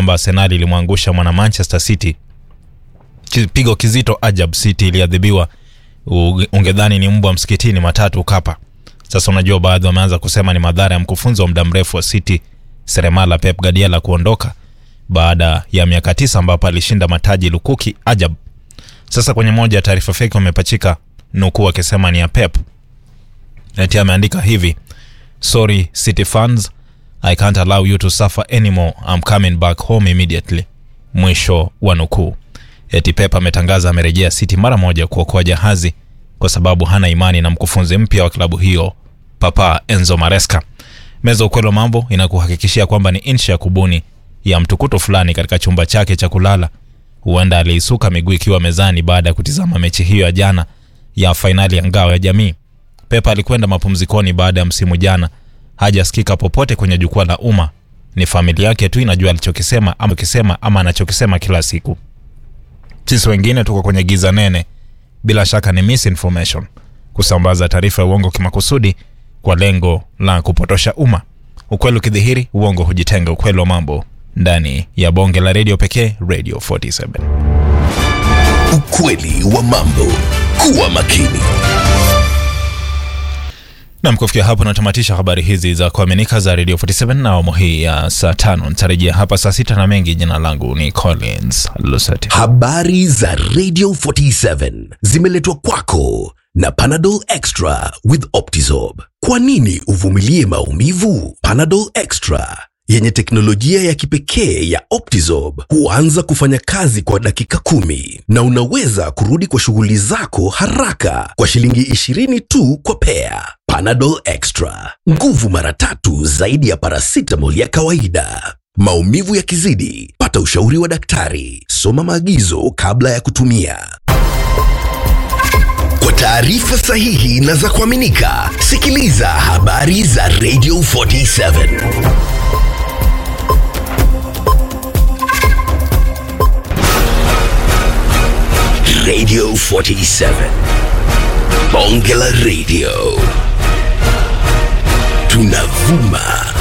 kwamba Arsenal ilimwangusha mwana Manchester City kipigo kizito. Ajab City iliadhibiwa, u- ungedhani ni mbwa msikitini, matatu kapa. Sasa unajua, baadhi wameanza kusema ni madhara ya mkufunzi wa muda mrefu wa City seremala Pep Guardiola kuondoka baada ya miaka tisa ambapo alishinda mataji lukuki ajab. Sasa kwenye moja ya taarifa feki wamepachika nukuu akisema ni ya Pep, eti ameandika hivi: sorry City fans I can't allow you to suffer anymore I'm coming back home immediately. Mwisho wa nukuu. Eti Pep ametangaza amerejea City mara moja kuokoa jahazi kwa sababu hana imani na mkufunzi mpya wa klabu hiyo Papa Enzo Maresca. Meza ukweli wa mambo inakuhakikishia kwamba ni inchi ya kubuni ya mtukuto fulani katika chumba chake cha kulala. Huenda aliisuka miguu ikiwa mezani baada ya kutizama mechi hiyo ya jana ya fainali ya ngao ya jamii. Pep alikwenda mapumzikoni baada ya msimu jana, hajasikika popote kwenye jukwaa la umma. Ni familia yake tu inajua alichokisema ama kisema ama anachokisema kila siku. Sisi wengine tuko kwenye giza nene. Bila shaka ni misinformation, kusambaza taarifa ya uongo kimakusudi kwa lengo la kupotosha umma. Ukweli ukidhihiri, uongo hujitenga. Ukweli wa mambo ndani ya bonge la redio pekee, Radio 47. Ukweli wa mambo. Kuwa makini. Nam, kufikia hapo natamatisha habari hizi za kuaminika za Radio 47 na awamu hii ya saa tano. Nitarejea hapa saa sita na mengi. Jina langu ni Collins Lusati. Habari za Radio 47 zimeletwa kwako na Panadol Extra with Optizorb. Kwa nini uvumilie maumivu? Panadol Extra yenye teknolojia ya kipekee ya Optizorb huanza kufanya kazi kwa dakika kumi na unaweza kurudi kwa shughuli zako haraka kwa shilingi 20 tu kwa pea. Panadol Extra, nguvu mara tatu zaidi ya paracetamol ya kawaida. Maumivu yakizidi, pata ushauri wa daktari. Soma maagizo kabla ya kutumia. Kwa taarifa sahihi na za kuaminika, sikiliza habari za Radio 47. Radio 47. Bonge la Radio. Tunavuma